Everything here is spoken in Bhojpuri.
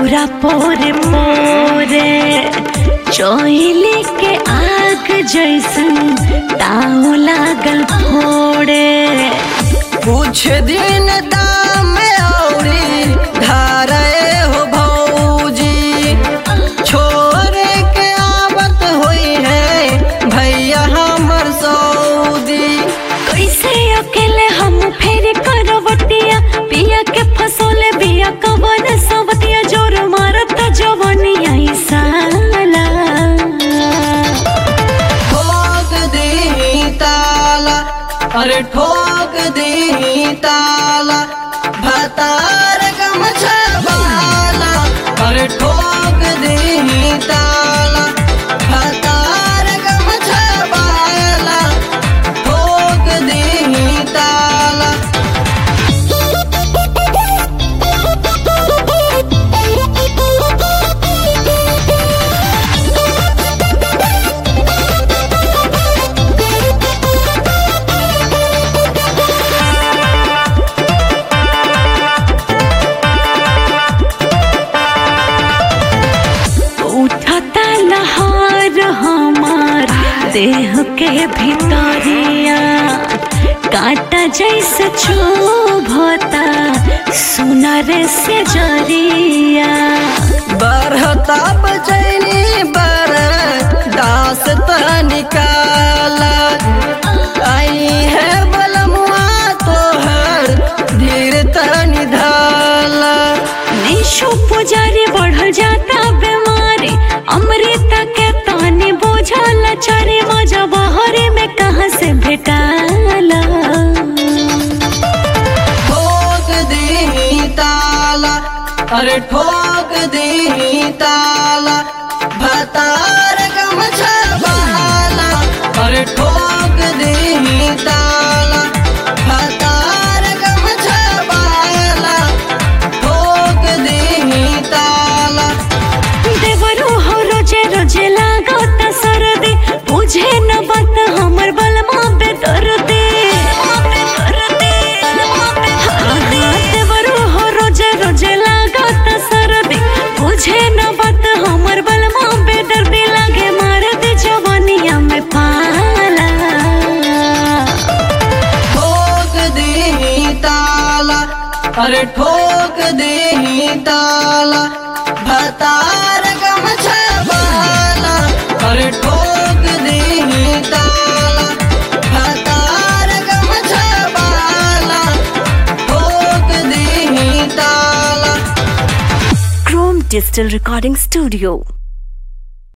पूरा पोरे पोरे चोइले के आग जैसन ताव लागल फोड़े कुछ दिन दाम औरी धारे हो भौजी छोरे के आवत हुई है भैया हमर सऊदी कैसे अकेले हम फेर करवटिया पिया के फसोले बिया कवन सवतिया जोर मारत जवनिया ई साला ठोक दी ताला अरे ठोक दी ताला भतार गमछा वाला अरे ठोक दी ताला भतार गमछा वाला ठोक दी ताला उठता लहार हमार देह के भीतरिया काटा जैसे चुभता सुनर से जरिया बरहता बचैनी बर दास त निकाला आई है बलमुआ तोहर धीर त निधाला निशु पुजारी बढ़ जाता बीमारी अमृता के तानी बोझल चरे मजा बहरे में कहाँ से भेटाला ठोक दी ताला अरे ठोक दी ताला भतार गमछा वाला अरे ठोक दी ताला भतार गमछा वाला ठोक दी ताला देवरू हो रोजे रोजे लागत सरदे बुझे न बात हमर बलमा पे दर्दे देवरू हो रोजे रोजे लागत सरदे बुझे न बात हमर बलमा पे दर्दे लागे मार दे जवानिया में पाला ठोक दी ताला अरे ठोक दी ताला भतार गमछा वाला अरे ठोक दी ताला भतार गमछा वाला ठोक दी ताला Chrome Digital Recording Studio